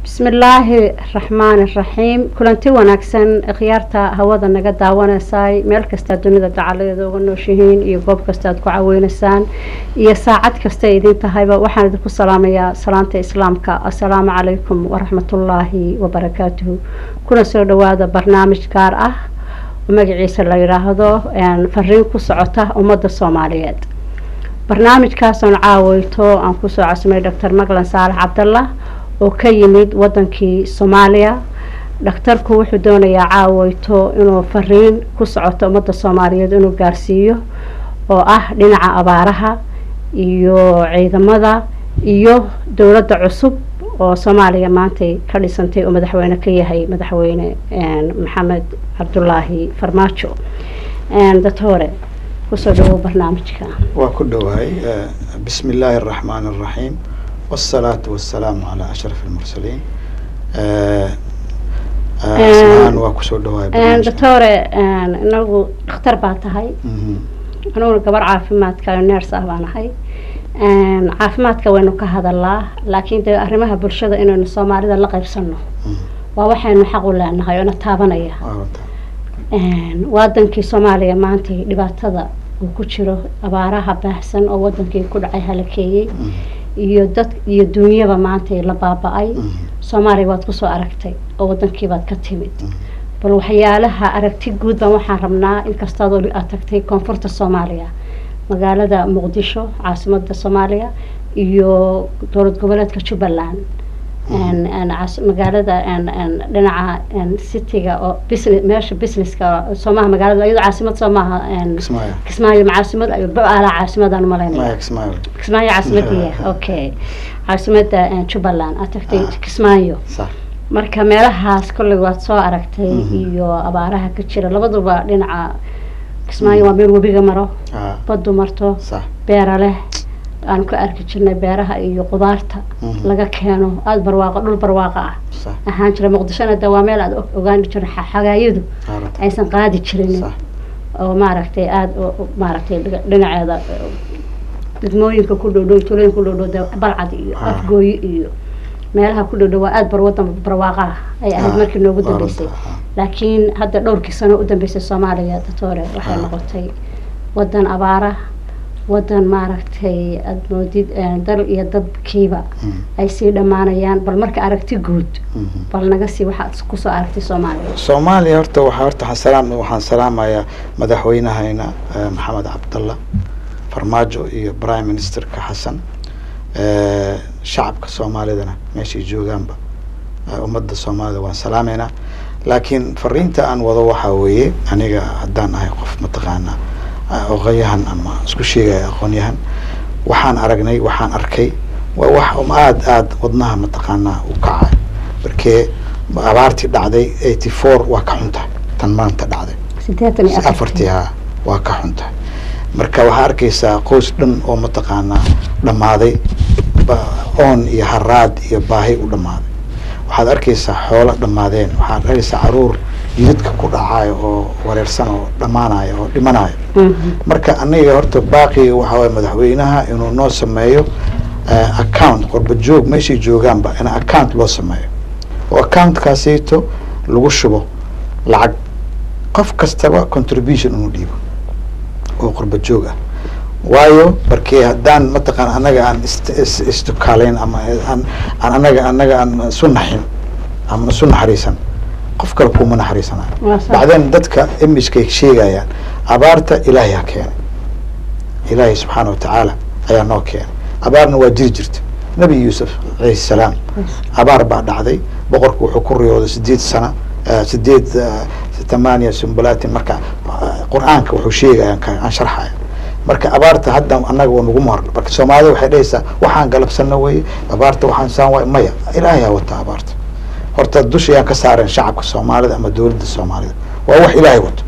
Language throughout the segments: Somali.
bismillaahi raxmaani raxiim kulanti wanaagsan khiyaarta hawada naga daawanaysay meel kastaa dunida dacaladeeda uga nooshihiin iyo goob kasta aad ku caweynaysaan iyo saacad kasta idin tahayba waxaan idinku salaamayaa salaanta islaamka assalaamu calaykum waraxmatullaahi wabarakaatuhu kuna soo dhawaada barnaamij gaar ah oo magaciisa la yidhaahdo fariin ku socota ummadda soomaaliyeed barnaamijkaasoon caaweyto aan kusoo casmay doctor maglan saalax cabdallah oo ka yimid wadankii soomaaliya dhakhtarku wuxuu doonayaa caaweyto inuu fariin ku socoto ummadda soomaaliyeed inuu gaarsiiyo oo ah dhinaca abaaraha iyo ciidamada iyo dowladda cusub oo soomaaliya maantay ka dhisantay oo madaxweyne ka yahay madaxweyne maxamed cabdulaahi farmaajo doctore kusoo dhawow barnaamijka waa ku dhowahay bismi illaahi araxmaan araxiim wsalaatu wasalaamu calaa ashraf almursaliin asmaan waa kusoo dhawahay doctore inagu dhakhtar baa tahay aniguna gabar caafimaadka neers ah baan ahay caafimaadka waynu ka hadalaa laakiin dee arrimaha bulshada inaynu soomaalida la qaybsano waa waxaynu xaq u leenahay oo na taabanaya wadankii soomaaliya maanta dhibaatada uu ku jiro abaaraha baahsan oo wadankii ku dhacay halakeeyey iyo dad iyo duunyaba maanta la baaba-ay soomaaliya waad kusoo aragtay oo wadankiibaad ka timid bal waxyaalaha aragti guud baan waxaan rabnaa inkastaad aad tagtay koonfurta soomaaliya magaalada muqdisho caasimada soomaaliya iyo dowlad goboleedka jubbaland magaalada dhinaca cityga oo business meesha businesska soomaha magaalada iyadoo caasimad soomaha kismaayo macaasimad ala caasimadaan umalaynaya kismaayo caasimadiya okay caasimada jubbaland aad tagtay kismaayo marka meelahaas kolley waad soo aragtay iyo abaaraha ka jira labaduba dhinaca kismaayo waa meel webiga maro badu marto beera leh aan ku arki jirnay beeraha iyo qudaarta laga keeno aada barwaaqo dhul barwaaqo ah ahaan jira muqdishona de waa meel aad ogaan jira xagaayadu aysan qaadi jirin oo maaragtay aada maaragtay dhinaceeda degmooyinka ku dhowdhow tulooyinka ku dhowdhow de balcad iyo afgooyi iyo meelaha ku dhowdhow waa aada barwadan barwaaqa ah ay ahayd markii noogu dambeysay laakiin hadda dhowrkii sano u dambeysay soomaaliya doctore waxay noqotay wadan abaara wadan maaragtay aada moodid dal iyo dadkiiba ay sii dhammaanayaan bal marka aragti guud bal naga sii waxaad kusoo aragtay soomaaliya soomaaliya horta waxaa horta xasalaam waxaan salaamayaa madaxweynahayna maxamed cabdallah farmaajo iyo prime ministerka xasan shacabka soomaalidana meeshay joogaanba ummadda soomaalida waan salaameynaa laakiin fariinta aan wado waxaa weeye aniga haddaan ahay qof mataqaanaa aqoonyahan ama isku sheegaya aqoonyahan waxaan aragnay waxaan arkay waa wax aada aada wadnaha mataqaanaa u kacay markee abaartii dhacday eighty four waa ka xuntahay tan maanta dhacday afartii ha waa ka xuntahay marka waxaa arkaysaa qoys dhan oo mataqaanaa dhammaaday oon iyo haraad iyo baahi u dhammaaday waxaad arkaysaa xoolo dhammaadeen waxaad arkaysaa caruur jidadka ku dhacayo oo wareersan oo dhammaanayo oo dhimanayo marka aniga horta baaqiga waxaa waye madaxweynaha inuu noo sameeyo account qorba joog meeshay joogaanba in account loo sameeyo oo accountkaasito lagu shubo lacag qof kastaba contribution inuu dhiibo oo qorba joog ah waayo markii haddaan mataqaan anaga aan istukaaleyn ama aan anaga anaga aan isu naxin ama isu naxariisan qof kale kuma naxariisanayo bacdeen dadka imagekay sheegayaan abaarta ilaahay ha keenay ilaahay subxaana watacaala ayaa noo keenay abaarna waa jiri jirta nabi yuusuf alayhi salaam abaar baa dhacday boqorku wuxuu ku riyooday sideed sana sideed tamaaniya sumbulaatin marka qur-aanka wuxuu sheegaya aan sharxaya marka abaarta hadda anaga waa nagu mar marka soomaalida waxay dhahaysaa waxaan galabsana weye abaarta waxaan saan waay maya ilaahay ha wata abaarta horta dusha ayaan ka saaren shacabka soomaalida ama dowladda soomaalida waa wax ilaahay wato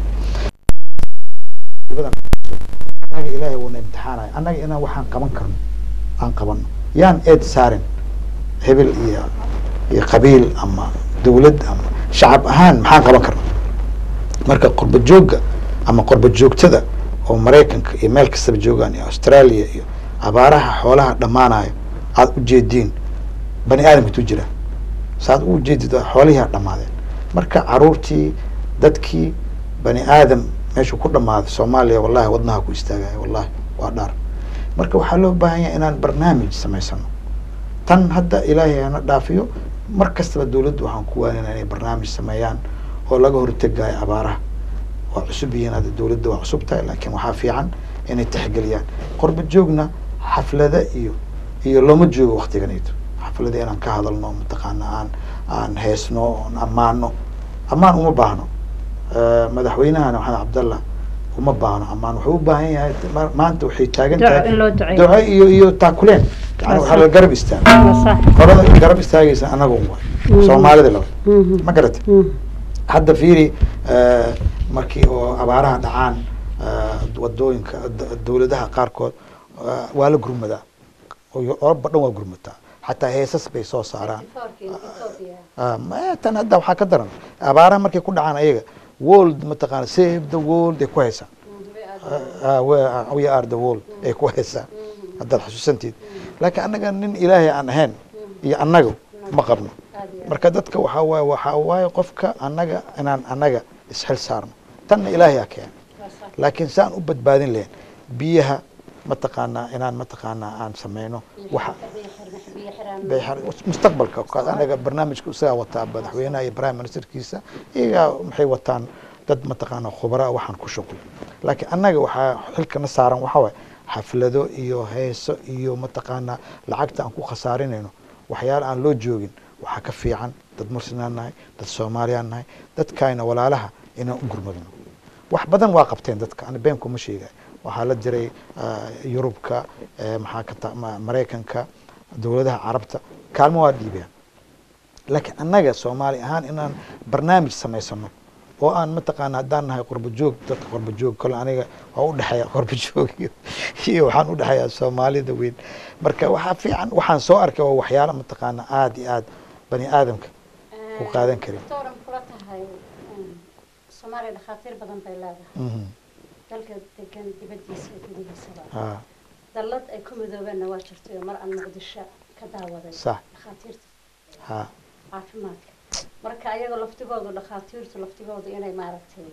anaga ilaahay wuuna imtixaanaya annaga inaan waxaan qaban karno aan qabano yaan eed saaren hebel iyo iyo qabiil ama dowlad ama shacab ahaan maxaan qaban karna marka qorba joogga ama qorba joogtada oo maraykanka iyo meel kastaba joogaan iyo australia iyo abaaraha xoolaha dhammaanayo aada ujeediin bani aadamka tu jira saad u jeedid xoolihiia dhammaadeen marka caruurtii dadkii bani aadam meeshuu ku dhammaaday soomaaliya wallahi wadnaha ku istaagaya wallahi waa dhaar marka waxaa loo baahan yahay inaan barnaamij samaysano tan hadda ilaahay hana dhaafiyo mar kastaba dawladdu waxaan ku waanina inay barnaamij sameeyaan oo laga hortegayo abaaraha waa cusub yihiin hadda dawladda waa cusub tahay laakiin waxaa fiican inay tixgeliyaan qorba joogna xaflada iyo iyo looma joogo waktiganayto xaflada inaan ka hadalno mataqaana aan aan heesno oon ammaano ammaan uma baahno madaxweynahana maxamed cabdallah uma baahno ammaan wuxuu u baahan yahay maanta waxay taagan tahay duco iyo iyo taakuleen yani waxaa la garab istaaga qolada garab istaagaysa anaga un waay soomaalida laba ma garata hadda fiiri markii oo abaaraha dhacaan wadooyinka dawladaha qaarkood waa la gurmadaa oraba dhan waa gurmataa xataa heesas bay soo saaraan tan hadda waxaa ka daran abaaraha markay ku dhacaan ayaga world mataqaana save the world ay ku haysaan we are the world ay ku haysaan haddaad xusuusantiid laakiin annaga nin ilaahay aan ahayn iyo annaga ma qabno marka dadka waxaa waaye waxaa waaye qofka annaga inaan annaga isxil saarno tanna ilaahay aa keena laakiin saan u badbaadin lahayn biyaha mataqaanaa inaan mataqaanaa aan sameyno waxa mustaqbalka anaga barnaamijka isagaa wataa madaxweynaha iyo prime ministerkiisa iyagaa maxay wataan dad mataqaana khubara waxaan ku shuqul laakiin annaga waxaa xilkana saaran waxaa waaye xaflado iyo heeso iyo mataqaanaa lacagta aan ku khasaarinayno waxyaala aan loo joogin waxaa ka fiican dad muslimaan nahay dad soomaaliyaan nahay dadkayna walaalaha inaan u gurmadno wax badan waa qabteen dadka ani been kuma sheegay waxaa la jiray yurubka maxaa ka maraykanka dawladaha carabta kaalmo waa dhiibeen laakiin annaga soomaali ahaan inaan barnaamij samaysano oo aan mataqaana haddaan nahay qurba joog dadka qurba joog kole aniga waa udhexeeya qurba joog iyo iyo waxaan udhexeeyaa soomaalida weyn marka waxaa fiican waxaan soo arkay oo waxyaala mataqaana aada iyo aada bani aadamka u qaadan karin soomaaliya dhakhaatiir badan bay leedahay dalka degan dibadiisa iyo gudihiisaba dallad ay ku midoobeenna waa jirtay oo mar aan muqdisho ka daawaday sax dhakhaatiirta ha caafimaadka marka ayagoo laftigoodu dhakhaatiirtu laftigoodu inay maaragtay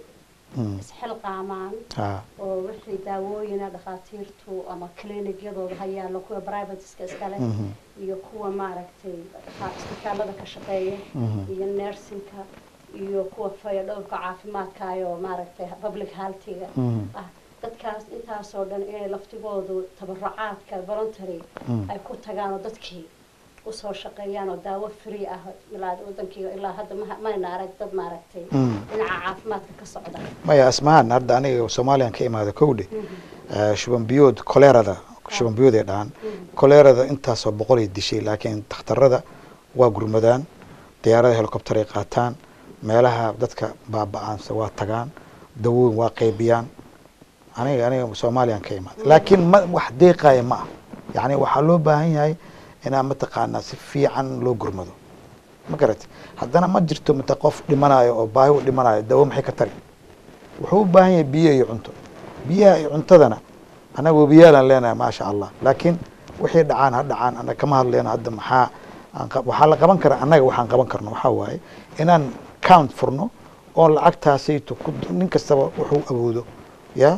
isxilqaamaan ha oo wixii daawooyina dhakhaatiirtu ama clinigyadooda ha yaallo kuwa privateska iskale iyo kuwa maaragtay isbitaalada ka shaqeeya iyo nersinka iyo kuwa fayadhowrka caafimaadkaayoo maaragtay public healthiga ah dadkaas intaasoo dhan inay laftigoodu tabarucaadka voluntary ay ku tagaan oo dadkii usoo shaqeeyaan oo daawo free ah ilaa wadankii ilaa hadda mayna arag dad maaragtay dhinaca caafimaadka ka socda maya asmahan hadda aniga soomaaliyan ka imaada kowdhe shuban biyood koleerada shuban biyood ay dhahaan koleerada intaasoo boqolay dishay laakiin dakhtarada waa gurmadaan diyaarada helicopter ay qaataan meelaha dadka baaba-aansa waa tagaan dawooyin waa qaybiyaan aniga aniga soomaaliyan ka imaada laakiin ma wax deeqaya ma ah yacni waxaa loo baahan yahay inaa mataqaanaa si fiican loo gurmado ma garati haddana ma jirto mata qof dhimanayo oo baahi u dhimanayo dawo maxay ka tari wuxuu u baahan yahay biyo iyo cunto biyaha iyo cuntadana annaga webiyaalaan leenahay maasha allah laakiin wixii dhacaan ha dhacaan annaga kama hadleyno hadda maxaa waxaa la qaban karaa annaga waxaan qaban karno waxaa waaye inaan count furno oo lacagtaasayto nin kastaba wuxuu awoodo ya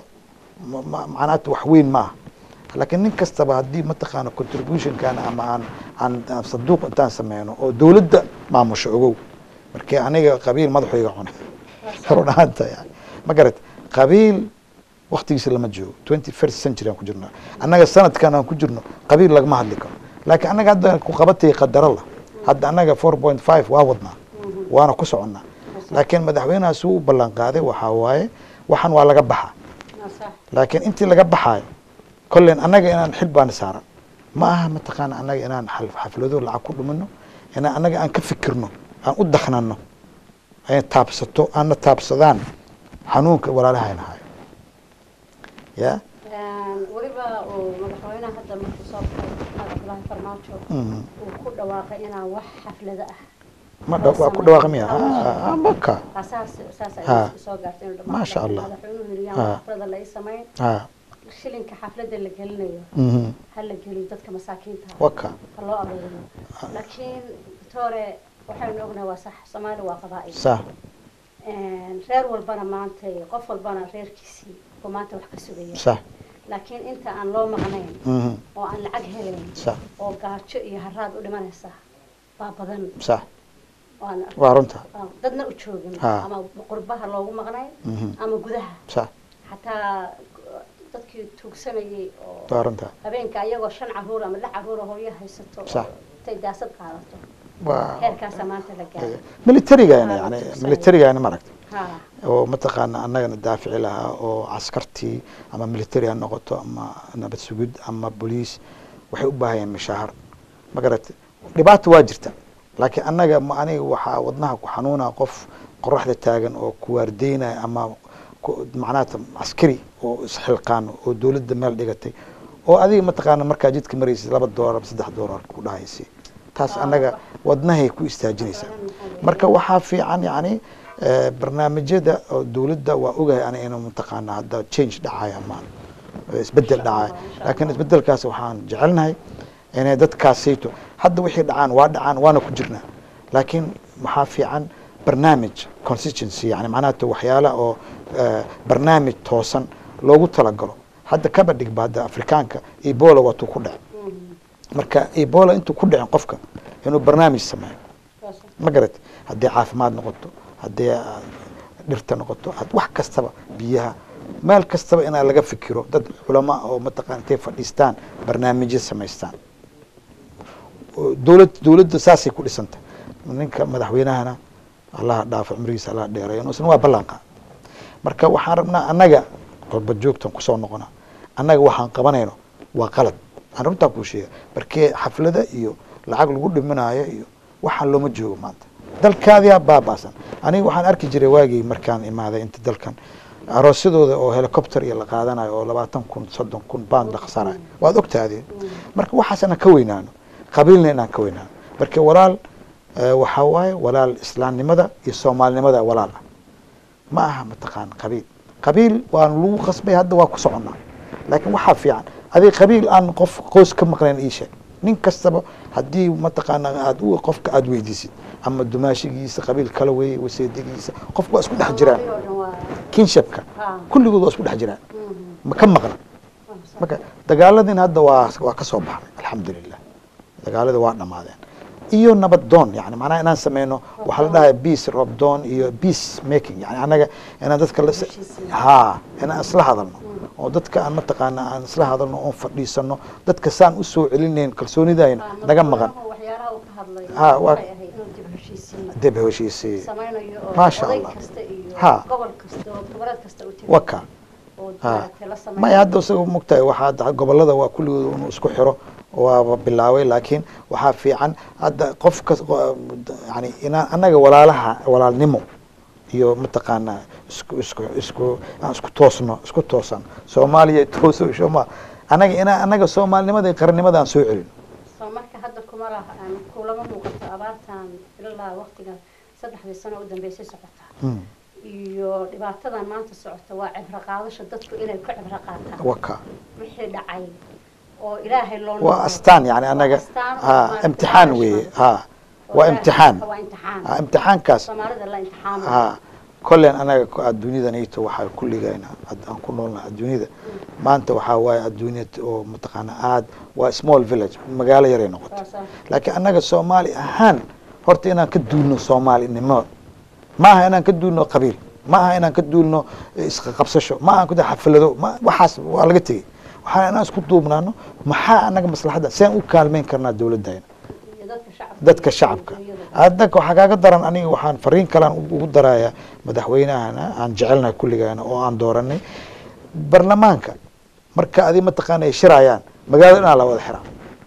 macnaata wax weyn ma aha laakiin nin kastaba haddii mataqaana contributionkan ama aan aan sanduuq intaan sameyno oo dawladda maamusho ogow markii aniga qabiil madaxuyga cunay run ahaanta yani ma garat qabiil waktigiisa lama joogo twenty first century aan ku jirnaa annaga sanadkan aan ku jirno qabiil lagama hadli karo laakiin annaga hadda ku qabatay qadarala hadda annaga four point five waa wadnaa waana ku soconnaa laakiin madaxweynaha suu u ballan qaaday waxaa waaye waxan waa laga baxa laakiin intii laga baxaayo kollen annaga inaan xil baana saaran ma aha mataqaana annaga inaan xaflado lacag ku dhumino inaan annaga aan ka fikirno aan u daknano ay taabsato aana taabsadaan xanuunka walaalahayna hayo ya weliba uu madaxweynaha hadda markuu soo baxay cabdullaahi farmaajo uu ku dhawaaqay inaan wax xaflado ah ma waa ku dhawaaqa miya maka saas saas Ha. ay soo gaartay inuu dhammaan Maasha Allah. madaxweynuhu yiri Ha. yaan xaflada la ii samayn ha shilinka xaflada la gelinayo mhm ha la geliyo dadka masaakiinta ah. waka ha loo aruuriyo laakiin victore waxaynu ognahay waa sax soomaali waa qabaa'il sax reer walbana maanta qof walbana reerkiisii oo maanta wax ka sugaya sax laakiin inta aan loo maqnayn mhm, oo aan lacag helayn sax oo gaajo iyo haraad u dhimanaysa baa badan sax oo aan waa runta aan dadna u joogin Ha. ama qurbaha loogu maqnayn mhm, ama gudaha sax xataa dadkii tuugsanayay oo waa runta habeenka ayagoo shan caruur ama lix caruur oo hooyo haysato oo Sax. intay daasad qaadato waa heerkaasa maanta la gaaray militarigana Ha, yani tuugsanaya. militarigana maragta ha oo mataqaana annagana daafici lahaa oo caskartii ama military ha noqoto ama nabad sugid ama boliis waxay u baahayeen mishaahar ma garatay dhibaata waa jirta laakiin annaga ma aniga waxaa wadnaha ku xanuuna qof qoraxda taagan oo kuwaardeynaya ama ku- macnaha askari oo isxilqaan oo dowladda meel dhigatay oo adiga mataqaana markaa jidka maraysid laba doolar ama saddex doolar ku dhahaysi taas Ah, annaga wax- wadnahay ku istaajinaysaa marka waxaa fiican yani eh, barnaamijyada oo dowladda waa ogahay ana inuu mataqaana hadda change dhacayo ama eh, isbedel Insha Allah, dhacayo insha laakiin Allah. isbedelkaas waxaan jecelnahay inay dadkaasayto hadda wixii dhacaan waa dhacaan waana ku jirnaa laakiin waxaa fiican barnaamij consistency yani macnaha to waxyaala oo eh, barnaamij toosan loogu talagalo hadda kaba dhigba hadda afrikaanka ebola waatuu ku dhac marka ebola intuu ku dhicin qofka inuu barnaamij sameeyo ma garat haddii caafimaad noqoto haddii ah, dhirta noqoto had- wax kastaba biyaha meel kastaba inaa laga fikiro dad culama oo mataqana intay fadhiistaan barnaamijyo samaystaan oo dowlad dowladda saasay ku dhisantay ninka madaxweynahana allaha dhaafo cumrigiisa allaha dheereeyo inuusan waa ballanqa marka waxaan rabnaa annaga qolba joogtan kusoo noqona annaga waxaan qabanayno waa qalad aan runtaa kuu sheega markee xaflada iyo lacag lagu dhiminaayo iyo waxaan looma joogo maanta dalkaadiyaa baabaasan aniga waxaan arki jiray waagii markaan imaaday inta dalkan aroosyadooda oo helicopter iyo la qaadanayo oo labaatan kun soddon kun baan la khasanayo waad ogtaadeen marka waxaas inaan ka weynaano qabiilna inaan ka weynaano marka walaal eh, waxaa waaye walaal islaamnimada iyo soomaalinimada walaal ah ma aha mataqaan qabiil qabiil waan lagu qasbay hadda waa ku soconnaa laakiin waxaa fiican adiga qabiil aan qof qoys ka maqnayn ii sheeg nin kastaba haddii mataqaana aad u qofka aad weydiisid ama dumaashigiisa qabiil kala weeye waseedigiisa qofka waa isku dhex jiraan kinshipka Ha. kulligood waa isku dhex jiraan ma ka maqna marka dagaaladin hadda waa waa ka soo baxnay alxamdulilah dagaaladii waa dhammaadeen iyo nabad doon yani macnaha inaan sameyno waxaa la dhahay peace rob doon iyo peace making yani annaga inaan dadka la Heshiisiin. ha inaan isla hadalno oo dadka aan mataqaana aan isla hadalno oon fadhiisano dadka saan usoo celinayn kalsoonidayna naga maqan waxyaalaha uu ka hadlay Ha, waa- waxay ahayd inuu dib heshiisiin dib heshiisii samaynayo oo Maasha oday Allah. kasta iyo Ha. gobol kasta oo goboleed kasta uu tegi waka oo ha maaragtay la samaynayo maya hadda isaga mogtahay waxaa hadda gobolada waa kulligood inuu isku xiro waaba bilaaway laakiin waxaa fiican hadda qof kas yani inaan annaga walaalaha walaalnimo iyo mataqaanaa isku isku isku aan isku toosno isku toosan soomaaliya tooso shoma annaga inaan annaga soomaalinimada iyo qarannimada aan soo celino soo marka hadda kuma laha aan kulama muuqato abaartan ilaa waqtiga saddexdii sano u dambeysay socota Mm. iyo dhibaatadan maanta socota waa cibro qaadasho dadku inay ku cibro qaataan waka wixii dhacay oo ilaahay loo waa noqdo. astaan yani annaga Waa astaan oo ha maaragtay imtixaan punishment. weeye ha Oo waa ilaahay- imtixaan waa imtixaan ha imtixaankaas soomaalida la imtixaamo ha kollen anaga ku- adduunyadanayto waxaa kulligayna ad- aan ku noolnaha adduunyada maanta waxaa waaye adduunya oo mataqaana aad waa small village magaalo yaray noqotay Saas ah. laakiin annaga soomaali ahaan horta inaan ka duulno soomaalinimo ma aha inaan ka duulno qabiil ma aha inaan ka duulno isqaqabsasho ma aha kuda xaflado ma waxaas waa laga tegey waxaa inaan isku duubnaano maxaa annaga maslaxadda seen u kaalmeyn karnaa dowladayna iyo dadka shacabka dadka shacabka hadda waxaa kaaga daran aniga waxaan fariin kalaan ugu darayaa madaxweynahana aan jecelnahay kulligaana oo aan dooranay barlamaanka marka adi mataqaana ay shirayaan magaalada inaa la wada xiraa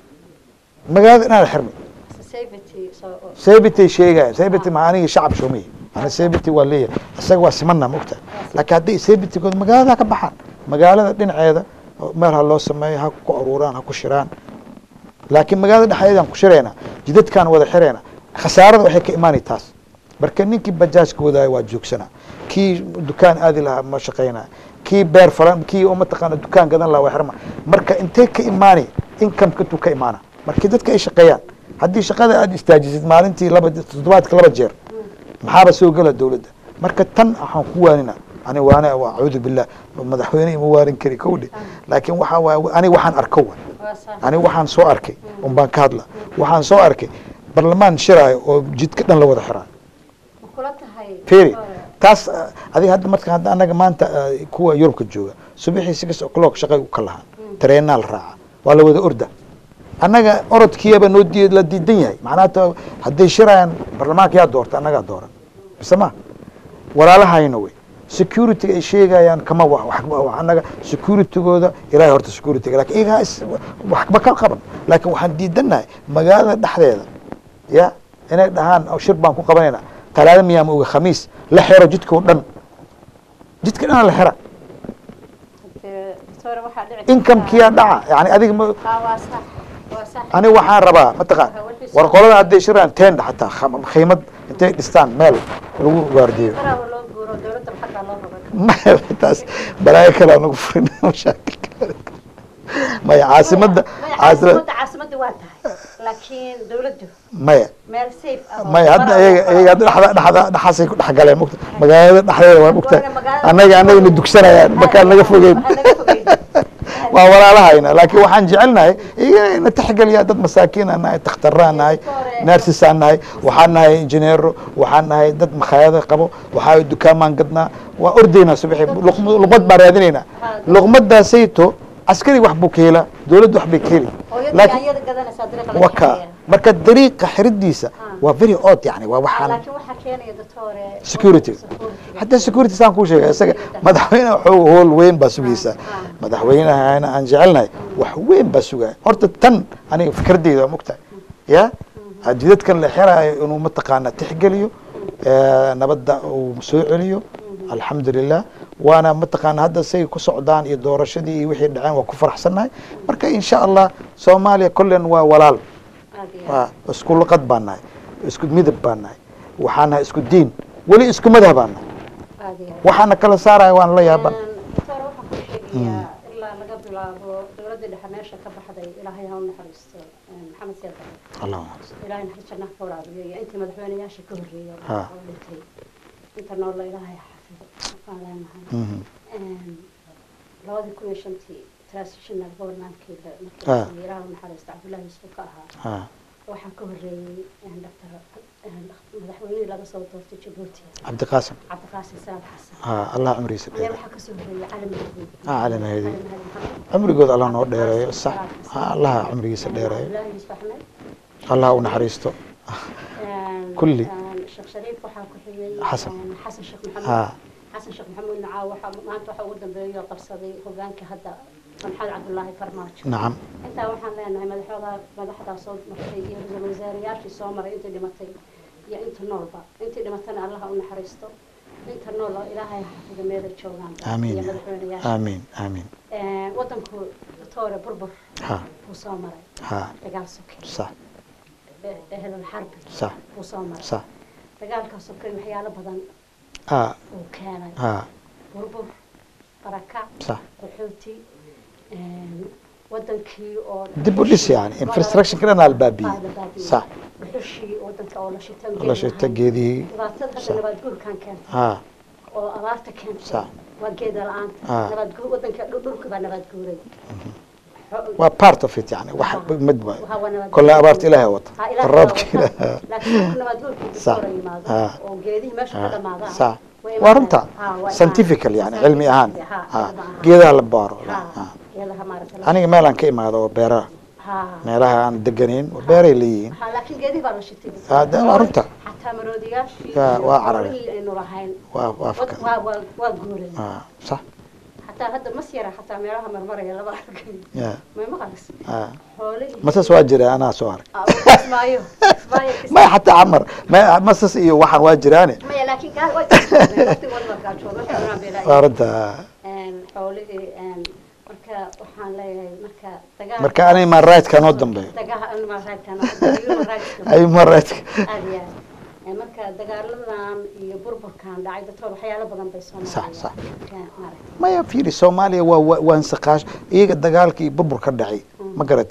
magaalada inaa la xirmi Society, so- oo- sabitay sheegaya sabity ma aniga shacab shoomay ana sabity waa leeyahay isaga waa simana mogta laakiin hadday sabitygood magaalada ka baxaan magaalada dhinaceeda oo meel ha loo sameeyo ha ku aruuraan ha ku shiraan laakiin magaalada dhexdeedaan ku shirayna jidadkaan wada xirayna khasaarada waxay ka imaanay taas marka ninkii bajaajka wadaayo waa joogsana kii dukaan aadi lahaa ma shaqaynaya kii beer falan kii oo mataqaana dukaan gadan lahaa waa xirma marka intee ka imaanay income intuu ka imaana markii dadka ay shaqeeyaan haddii shaqada aada istaajisid maalintii laba toddobaadka laba jeer maxaaba soo gela dowladda marka tan waxaan ku waanina ani waana acuudu billah madaxweyne ima waarin kari kowdhe laakiin waxaa waay ani waxaan arko wa ani waxaan soo arkay un baan ka hadla waxaan soo arkay barlamaan shiraayo oo jidka dhan la wada xiraayo firi taas adiga hadda marka hadda anaga maanta kuwa yurubka jooga subaxii six o'clock shaqay ka lahaan tareenaa la raaca waa la wada orda annaga orodkiiyaba noo di la diidan yahay macnaha hadday shirayaan barlamaanka yaa doorta annagaa dooran mise ma walaalahayna wey security ay sheegayaan kama anaga securitygooda ilahay horta securityga lakin iyagaa waxba ka qaban laakin waxaan diidanahay magaalada dhexdeeda ya inay dhahaan shir baan ku qabanayna talaada miyaama oga khamiis la xero jidka o dhan jidka dhana la xera incomekiyaa dhaca yani adiga ma ani waxaan rabaa mataqaan war qolada hadday shiraan tenda xataa khiimad intay dhistaan meel lagu waardiyo taas balaayo kalaa nagu furin mashaakil maya caasimada maya maya hadda iyaga iyaga hadda dhexda dhexda dhexaasay ku dhex galeen mugta magaalada dhexdeeda waa mugta annaga annaga na dugsanayaan markaan naga fogeyn waa walaalahayna laakiin waxaan jecelnahay iyaga na taxgeliya dad masaakiin aan nahay takhtaraan nahay nersis aan nahay waxaan nahay injineero waxaan nahay dad makhaayada qabo waxaa dukaamaan gadnaa waa ordaynaa subaxii luqmad baan raadinaynaa luqmadaasayto askari wax buu ka helaa dowladda wax bay ka heli laakiin waka marka dariiqa xiridiisa waa very odd yani waa waxaan security hadda security saan kuu sheega isaga madaxweyne waxuu hool weyn baa sugaysaa madaxweynehana aan jecelnahay wax weyn baa sugaya horta tan aniga fikradeyda waa mogtahay ya jidadkan la xiraayo inuu mataqaana tixgeliyo nabadda uu soo celiyo alxamdulilah waana mataqaana hadda say ku socdaan iyo doorashadii iyo wixii dhaceen waa ku faraxsannahay marka insha allah soomaaliya kollen waa walaal waa isku luqad baan nahay isku midab baan nahay waxaan nahay isku diin weli isku madhab baan nahay waxaana kala saaraya waan la yaaban ilaa laga bilaabo dowladda dhexe meesha ka baxday ilaahay ha u naxariisto maxamed seed ilahay naxariis jannaha ka waraabiyo iyo intii madaxweyneyaasha ka horreeya oo dhintay inta noolla ilaahay xafido waan leenahay labadii kun iyo shantii transitional governmentkii markii ilaah u naxariisto cabdullahi yuusuf ka ahaa waxaa ka horreeyey doctor madaxweynihii laga soo doortay jabuuti cabdiqaasim cabdiqaasim salaad xasan allah cumrigiisa ayaa waxaa kasoo horreeyey cali mahdi cali mahdi cumrigood allah noo dheereeyo sax allaha cumrigiisa dheereeyo cabdullahi yuusuf axmed allah u naxariisto kulli sheekh shariif waxaa ku xigay xasan xasan sheekh maxamed xasan sheekh maxamuud nacaa waxa maanta waxa ugu dambeeyo qabsaday hogaanka hadda maxamed cabdullaahi farmaajo nacam intaa waxaan leenahay madaxda madaxdaa soo martay iyo ra-iisul wasaarayaashii soo maray intii dhimatay iyo inta noolba intii dhimatana allaha u naxariisto inta nool oo ilaahay xafido meelay joogaan amiin iyo madaxweynayaasha amiin amiin wadanku doctore burbur ha buu soo maray ha dagaal soke sax ehelal xarbi sax buu soo maray sax dagaalkaa soke waxyaalo badan ha uu keenay ha burbur barakac sax qaxooti wadankii oo dib u dhis yani infrastructure dhan albaabiye sax dhuxushii wadanka oo la shitan la shita geedihii dhibaatada hadda nabaad guurkan keentay ha oo abaarta keentay sax waa geeda la-aanta Ah. nabaad guur wadanka dhul- dhulka baa nabaad guuray waa part of it yani wax mid waayo Waxaa waa nabaad kolle guur. abaarta ilaahay wata Ha, ilaahay roobka baa wata. laakiin dhulka nabaad guurkii Sax. kasoo yimaado Ah. oo geedihii meesha ka dhamaadaan sax way waa imaanayaan. runta Ha, waa scientifical yani imaanayaan. cilmi ahaan Ha, ha cilmi ahaan. geedaha la baaro Ha, ha. geedaha maaragtay la- aniga meelaan ka imaado oo beeraha Ha. meelaha aan deganayn oo beeray leeyihiin Ha, laakiin geedihii baa la shitay Ah, de- waa runta. xataa maroodiyaashii Waa- iyo waa cararay. xoolihii aynu lahayn waa waa wad- fakar waa waa waa guuray ha sax xataa hadda mas yara xataa meelaha marmaraya laba arkay ya may maqalis ha xoolihii masas waa jira anaa soo arag Ah, kismaayo kismaayo kismaayo maya xataa camar ma- masas iyo waxaan waa jiraane maya laakiin gaa way kasbaadeen waqtigooda waa gaajooda waxay cunaan bay waa laayeen runta xoolihii een, marka waxaan leeyahay marka dagaal marka ani human right ka noo dambeeyo dagaal animal right kana human rights ay human right aad iyo aad Ee, marka dagaaladan iyo burburkan dhacay dadka waxyaalo badan bay soo Sax, sax. maaragtay maya fiiri soomaaliya waa waa- waa insaqaash iyaga dagaalka iyo burbur ka dhacay ma garatay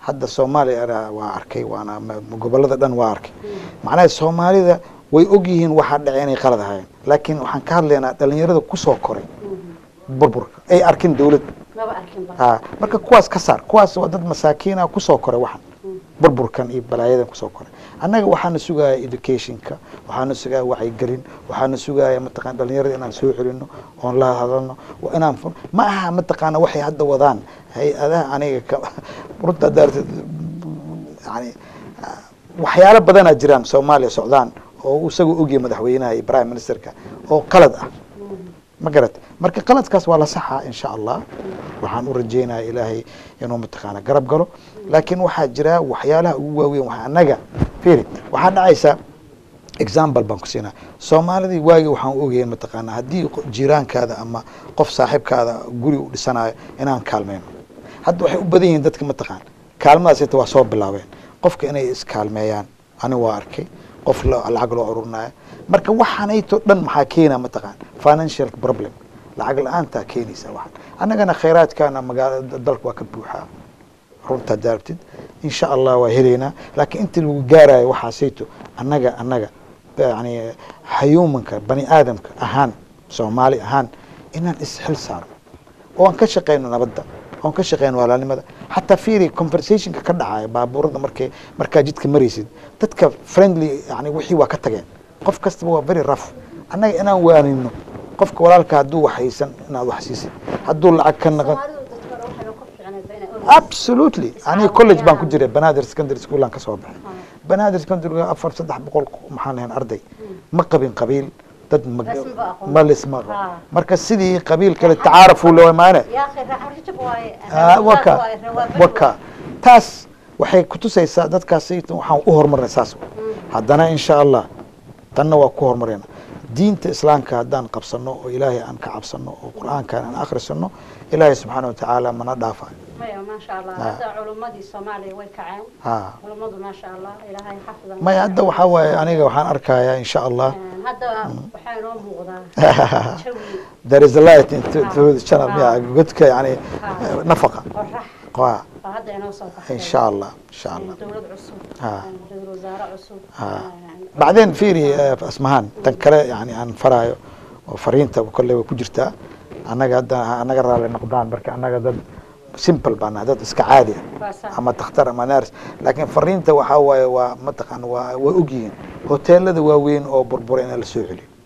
hadda soomaaliya waa arkay waana gobolada dhan waa arkay macnaha soomaalida way og yihiin waxaa dhacay inay qalad ahaayeen laakiin waxaan ka hadlaynaa dhalinyarada kusoo koray burburka ay arkin dawlad a marka kuwaas ka saar kuwaas waa dad masaakiina kusoo koray waxan burburkan iyo balaayadan kusoo koray annaga waxaana sugaya educationka waxaana sugaya wacyigelin waxaana sugaya mataqana dhalinyarada inaan soo celino oon la hadalno inaan ma aha mataqaana waxay hadda wadaan hay-adaha aniga runta daarteed yani waxyaalo badanaa jiraan soomaaliya socdaan oo isagoo ogyahay madaxweynaha iyo prime ministerka oo qalad ah ma garat marka qaladkaas waa la saxaa insha allah waxaan u rajeynaya ilaahay inuu mataqaana garab galo laakiin waxaa jira waxyaalaha ugu waaweyn waa annaga firi waxaa dhacaysa example baan ku siinaa soomaalidii waagi waxaan ogayn mataqaana haddii jiraankaada ama qof saaxiibkaada guri u dhisanayo inaan kaalmeyno hadda waxay u badan yihiin dadka mataqaan kaalmadaas ita waa soo bilaabeen qofka inay iskaalmeeyaan ani waa arkay qof lacag loo ururinayo marka waxaanayto dhan maxaa keena mataqaan financial problem lacag la-aantaa keenaysa waxan annagana khayraadkaana magaalada dalka waa ka buuxaa runtaa daartid insha allah waa helaynaa laakiin intii lagu gaarayo waxaasayto annaga annaga yani hayuumanka bani aadamka ahaan soomaali ahaan inaan isxil saarno oo aan ka shaqeyno nabadda oon ka shaqeyno walaalnimada xataa fiiri conversationka ka dhacaya baabuurada markay markaa jidka maraysid dadka friendly yani wixii waa ka tageen qof kastaba waa very rough annaga inaan waanino qofka walaalka hadduu wax haysan inaad wax siisid hadduu lacag ka naqan absolutely aniga college baan ku jiray banaadir secondary schoolaan ka soo baxay banaadir secondary afar saddex boqol maxaan lahayn arday ma qabin qabiil dad ma lisma marka sidii qabiil kale tacaarafu loo maane waka waka taas waxay kutusaysaa dadkaas waxaan u horumarnay saas haddana insha allah tanna waa ku horumarayna diinta islaamka haddaan qabsano oo ilaahay aan ka cabsano oo qur-aankan aan akhrisano ilaahay subxaana watacaala mana dhaafayo maya maasha allah hadda culumadii soomaaliya way kaceen culumadu maasha allah ilaahay xafidan maya hadda waxaa waaye aniga waxaan arkayaa insha allah hadda waxaa inoo muuqdaa jawi there is a light into the channel ya godka yani nafaqa qorax baa hadda inoo soo baxay insha allah insha allah dowlad cusub Ha. ra-iisul wasaare cusub bacdeen fiiri asmahaan tan kale yani aan faraayo oo fariinta kolley way ku jirtaa annaga hadda annaga raalli noqdaan marka annaga dad simple baan nahay dad iska caadi ah waa sax ama dakhtar ama nars laakiin fariinta waxaa waaye waa mataqaan waa way ogyihiin hoteelada waaweyn oo burbura in la soo celiyo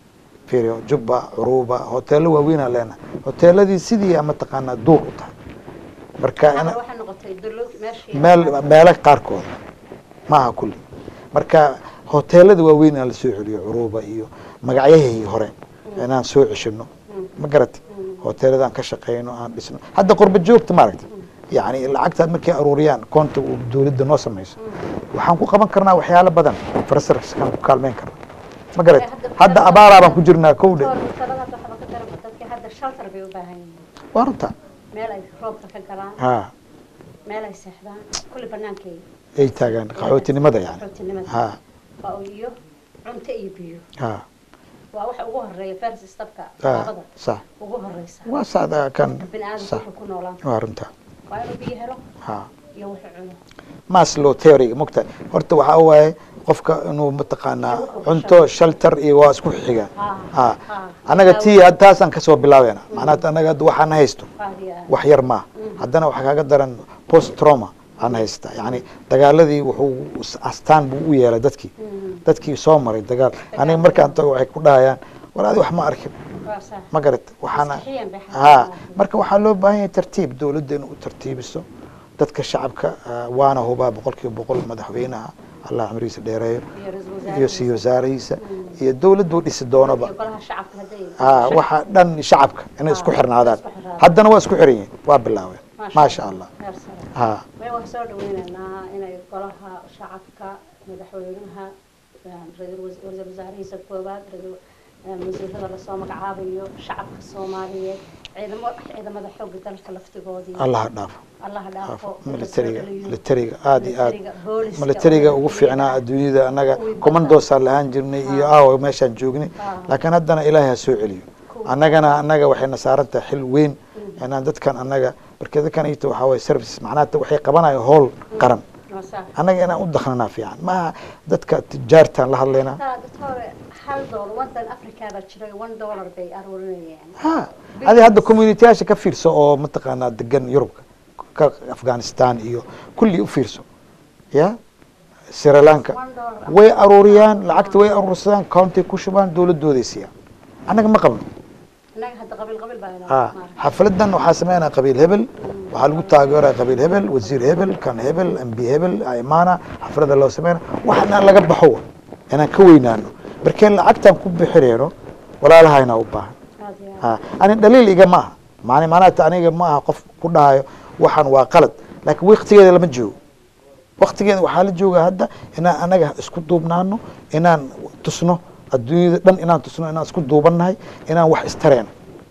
fiiri jubba curuba hoteelo waaweynaa leenahay hoteeladii sidii mataqaanaa duur u tahay marka in hadda waxay noqotay dowlad meeshii meel meelo qaarkooda maaha kulli marka hoteelada waaweyn inaan la soo celiyo curuba iyo magacyahii hore inaan soo ceshino ma garati hoteeladaan ka shaqeyno aan dhisno hadda qurba joogta maaragta yani lacagtaad markay aruuriyaan koonta uu dowladda noo samayso waxaan ku qaban karnaa waxyaalo badan infrastructurekaan ku kaalmeyn karna ma garati hadda abaaraa baan ku jirnaa kowdhe Kahor hoteelada hadda waxba ka daran dadkii hadda shelter bay u baahan yihiin waa runta meel ay roobka ka galaan ha meel ay seexdaan kulli banaankay ay taagaan qaxootinimada yani qaxootinimada ha waa u iyo cunto iyo biyo ha waa waxa ugu horeeya first stepka ha labada sax ugu horeysa waa saxda kan bini aadamku sax wuxuu ku noolaan waa runta waa inuu biyo helo ha iyo wuxuu cuno maslow theory mogta horta waxaa waaye qofka inuu mataqaanaa cunto shelter iyo waa isku xigaan Ha, ha ha. annaga tii taasaan kasoo bilaabeyna macnaha annaga hadda waxaan haysto qaadiya wax yar maaha haddana waxaa kaaga daran post trauma aan haysta yani dagaaladii wuxuu astaan buu u yeelay dadkii dadkii soo maray dagaal aniga markaan tago waxay ku dhahayaan war adi wax ma arkin waa sax ma garat waxaana Maskaxiyan bay ha xanuunsan. marka waxaa loo baahan yahay tartiib dowladda inay u tartiibiso dadka shacabka ah, waana hubaa boqol kiiba boqol madaxweynaha allah cumrigiisa dheereeyo iyo ra-iisul iyo sii wasaarihiisa wasaarihiisa iyo dowladdu dhisi doonaba iyo golaha shacabka hadday ha waxa dhan shacabka inay isku Ah, xirnaadaan isku xirnaadaan. haddana waa isku xiran yihiin waa bilaabeen maasha allah heer sare ha may waan soo dhaweynaynaa inay golaha shacabka madaxweynaha ra-iisul was- ra-iisul wasaarihiisa koowaad ra-iisul eh, wasiirada lasoo magacaabayo shacabka soomaaliyeed ciidamo ciidamada xoogga dalka laftigoodii allah ha dhaafo allaha dhaafo in la soo militariga celiyo. militariga aada iyo aad Militariga, booliska, militariga oo ugu fiicnaa adduunyada annaga kuwii badda. commandosaa lahaan jirnay iyo aawa meeshaan joognay Ah. laakiin haddana ilaahay ha soo celiyo Kuwii- annagana annaga waxayna saaran tahay xil weyn inaan dadkan annaga marka dadkan ito waxaa waye services macnaha waxay qabanayo howl qaran waa sax annaga inaan u daknanaa fiican maaha dadka tijaartaan la hadlaynaa taa doctore hal doolar wadan afrikada jiray one dollar bay aruurinayeen ha adi hadda communitiyaasha ka fiirso oo mataqaanaa degan yurubka ka afghanistan iyo kulli u fiirso ya sri lanka one dollar way aruuriyaan lacagta way aruursadaan county ku shubaan dowladooday siiyaan annaga ma qabno innaga hadda qabiil qabiil baa ha xafladan waxaa sameynaya qabiil hebel waxaa lagu taageeraya qabiil hebel wasiir hebel kan hebel mb hebel imaana xaflada loo sameynaya waxana laga baxo wa inaan ka weynaano markeen lacagtan ku bixinayno walaalahayna u baahan aad iyo ha ani dhaliil iga ma aha maani maanaata aniga ma aha qof ku dhahayo waxaan waa qalad laakiin waktigeeda lama joogo waktigeeda waxaa la joogaa hadda inaan anaga isku duubnaano inaan tusno adduunyada dhan inaan tusno inaan isku duubannahay inaan wax istareeno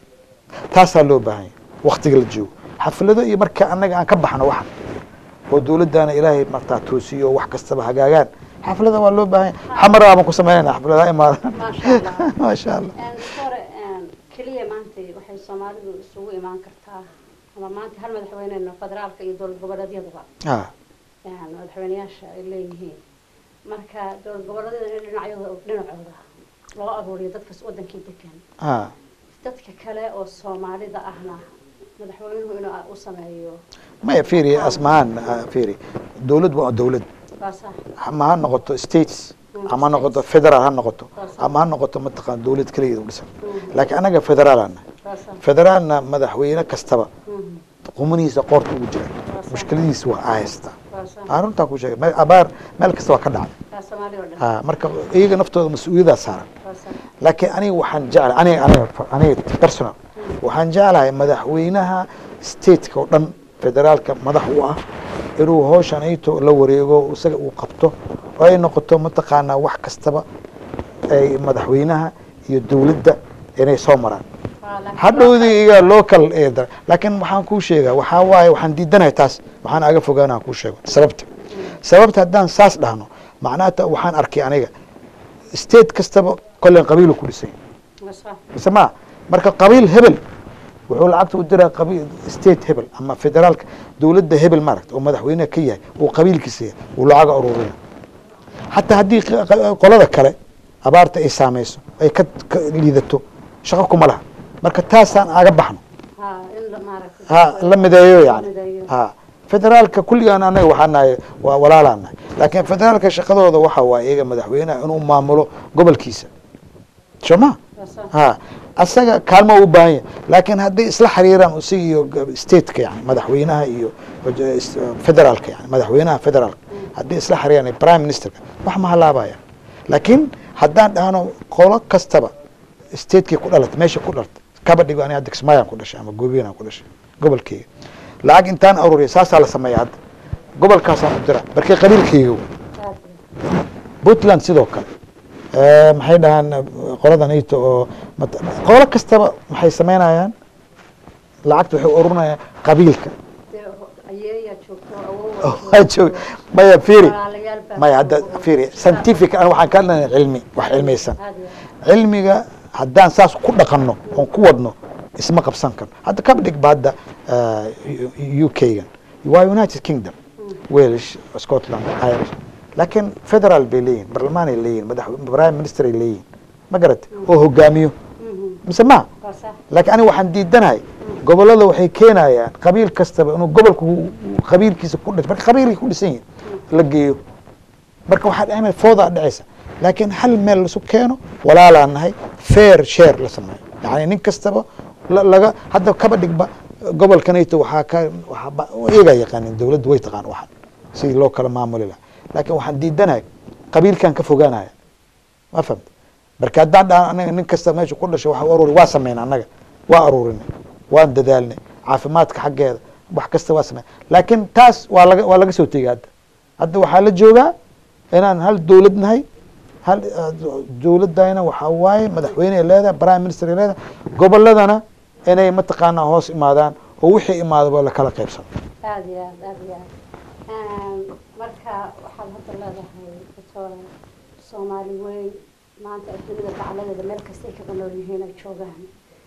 taasaa loo baahan yahay waktiga la joogo xaflado iyo marka anaga aan ka baxno waxan oo dowladdaana ilaahay martaa toosiyo wax kastaba hagaagaan xaflada waa loo baahan yahay xamara baan ku sameynayna xafladaha imaadaan maasha allah maasha allah doctore keliya maanta waxay soomaalidu isugu imaan kartaa ama maanta hal madaxweynena federaalka iyo dowlad goboleedyaduba ha madaxweyneyaasha ay leeyihiin marka dowlad goboleedyada in dhinacyada dhinacooda loo aruuriyo dadka wadankii degan ha dadka kale oo soomaalida ahna madaxweynuhu inuu u sameeyo maya fiiri asmahaan fiiri dowlad waa dowlad waa sax ama ha noqoto states ama ha noqoto federal ha noqoto ama ha noqoto mataqaan dowlad keligeeda u dhisan laakiin anaga federaalana waa sax federaalna madaxweyne kastaba Mhm. qumanihiisa qoorta ugu jira mushkiladiisa waa ahaysta waa sax aan runtaa ku sheegay me- abaar meel kasta waa ka dhacday waa soomaali oo dhan ha marka iyaga naftooda mas-uuliyaddaa saaran waa sax laakiin aniga waxaan jeclahay aniga aniga aniga personal waxaan jeclahay madaxweynaha stateka oo dhan federaalka madax u ah inuu hawshan ayto la wareego isaga uu qabto oo ay noqoto mataqaanaa wax kastaba ay madaxweynaha iyo dowladda inay soo maraan Waa laakiin hadhowdii iga local eeda laakiin waxaan kuu sheegaa waxaa waaye waxaan diidanahay taas waxaan aga fogaanaan kuu sheego sababta sababta haddaan saas dhahno macnaha waxaan arkay aniga state kastaba kollen qabiilu ku dhisan yahay waa sax mise ma marka qabiil hebel wuxuu lacagta u diraa qabiil state hebel ama federaalka dowladda hebel maaragta oo madaxweyneha ka yahay uu qabiilkiisa yahay uu lacaga ururina xataa haddii q- q- qolada kale abaarta ay saameyso ay ka ka liidato shaqo kuma laha marka taasaan aga baxno ha in la maaragtay ha la mideeyo yani mideeyo. ha federaalka kulligaan anaga waxaa nahay waa walaalaan nahay laakiin federaalka shaqadooda waxa waaye iyaga madaxweynaha inuu maamulo gobolkiisa soo ma waa sax ha asaga kaalmo u baahan yahay laakiin hadday isla xiriiraan isaga iyo g- stateka yani madaxweynaha iyo waj- is- federaalka yani madaxweynaha federaalka hadday isla xiriiraan iyo prime ministerka wax ma halaabaya laakiin haddaan dhahno qolo kastaba statekii ku dhalatay meesha ku dhalatay kaba dhigo ani hadda kismaayaan ku dhashay ama goobiyaan ku dhashay gobolkeyga lacag intaan aruuriya saasaa la sameeya hadda gobolkaasaan u dira markii qabiilkeyga wey. aad puntland sidoo kale Eh, maxay dhahaan eh, qoladan ito oo mat- qolo kastaba maxay sameynayaan lacagta waxay ururinayaan qabiilka dee ayeeyaa joogto awow waa joog maya fiiri walaalayaal baa maya hadda joogo. fiiri scientific an waxaan ka hadlaynaa cilmi wax cilmiyeysan aad iyo cilmiga haddaan saas ku dhaqanno oon ku wadno isma qabsan karno hadda kaba dhigba hadda u k-gan waa united kingdom walish scotland irish laakiin federal bay leeyihin barlamaanay leeyihin madax prime minister ay leeyihin ma garata oo hogaamiyo Mhm. mise ma waa sax laakiin aniga waxaan diidanahay gobolada waxay keenayaan qabiil kastaba inuu gobolka uu- uu qabiilkiisa ku dhis marka qabiilkay ku dhisan yihin la geeyo marka waxaa dhacmay foodaa dhacaysa laakiin hal meel lasu keeno walaalaa nahay fair share la sameeyo yani nin kastaba la- laga hadda kaba dhigba gobolkanayto waxaa ka waxaa ba- iyagaa yaqaanin dowladdu way taqaan waxan sidii loo kala maamuli lahaa laakiin waxaan diidanahay qabiilkan ka fogaanaya ma fahamta marka haddaan dhahan anaga nin kasta meesha ku dhashay waxa u aruuri waa sameyn annaga waa aruurinay waan dadaalnay caafimaadka xaggeeda wax kasta waa sameyn laakiin taas waa laga waa laga soo tegay hadda hadda waxaa la joogaa inaan hal dowlad nahay hal eh, dowladayna waxaa waaye madaxweyne ay leedahay prime minister ay leedahay goboladana inay mataqaanaa hoos imaadaan oo wixii imaadaba lakala qaybsano aad iyo aad aad iyo aad marka waxaad hadda leedahay doctora soomaali weyn maanta adduunyada dacaladeeda meel kastay kaga nool yihiin ay joogaan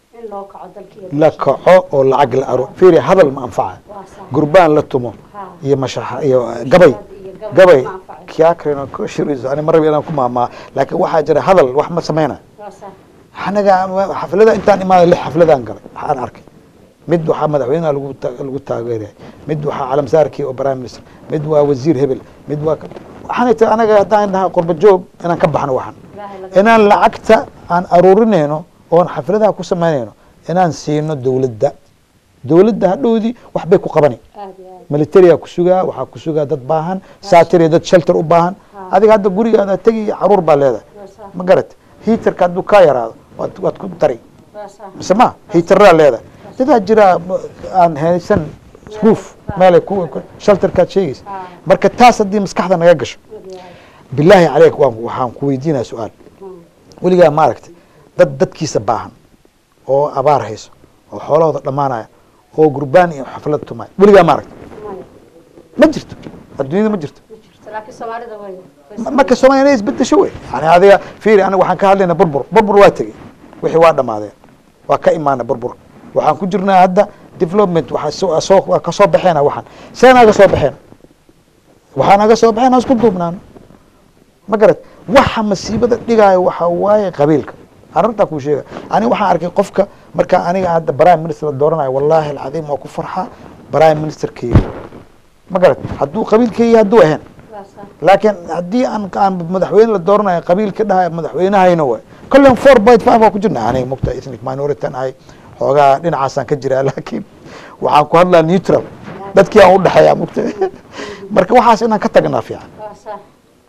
in loo kaco dalkii la kaco oo lacag la aro fiiri hadal ma anfaca waa sax gurbaan la tumo ha iyo mashaxa iyo gabay iyo gabay ma anfacayo. kiakrino kushiriso ani marraba inaan ku maamaa laakiin waxaa jira hadal wax ma sameyna waa sax anaga xaflada intaan imaaday lix xafladaan galay waxaan arkay mid waxaa madaxweynaha lagu ta- lagu taageeraya mid waxaa calamsaarkii oo prime minister mid waa wasiir hebel mid waa ka- waxaanay tahay anaga haddaan dhaha qurba joog inaan ka baxno waxan ilaahay laga inaan lacagta aan aruurinayno oon xafladaha ku samaynayno inaan siino dowladda dowladda hadhowdii wax bay ku qabani aad iyo aad militariga ku sugaa waxaa ku sugaa dad baahan saatir iyo dad shelter u baahan Ha. adiga hadda gurigaada tegi caruur baa leedahay waa sax ma garat hiitarka hadduu kaa yaraado waad waad ku dari waa sax mise ma hiitaraa leedahay dadaa jira m- aan haysan roof meelay ku ku- shelterkaad sheegaysa ha marka taas haddii maskaxda naga gasho aad iyo aad bilaahi caleyk waan waxaan ku weydiinaya su-aal Hmm. weligaa maaragtay dad dadkiisa baahan oo abaar hayso oo xoolahooda dhammaanaya oo gurbaan iyo xaflad tumaya weligaa maaragtay maya ma jirto adduunyada ma jirto ma jirto laakiin soomaalida way way Ma- marka soomaaliya inay isbedesho wey yani adiga fiiri aniga waxaan ka hadlayna burbur burbur waa tegey wixii waa dhamaadeen waa ka imaana burbur waxaan ku jirnaa hadda development waxaa soo- soo waa kasoo baxeena waxaan see naga soo baxeen waxaa naga soo baxeen aan isku duubnaano ma garat waxa masiibada dhigaayo waxaa waaye qabiilka arrintaa kuu sheega aniga waxaan arkay qofka marka aniga hadda prime minister la dooranayo wallaahi alcadiim waa ku farxaa prime ministerkeyga ma garat hadduu qabiilkeyga hadduu ahayn waa sax laakiin haddii aan aan madaxweyne la dooranayo qabiil ka dhahay madaxweynahayna way kollen four point five waa ku jirna aniga mugta ethnic minority aan ahay xoogaa dhinacaasaan ka jiraa laakiin waxaan ku hadlaa neutral dadkii aan udhexeeyaa mugta marka waxaas inaan ka tagnaa fiican waa sax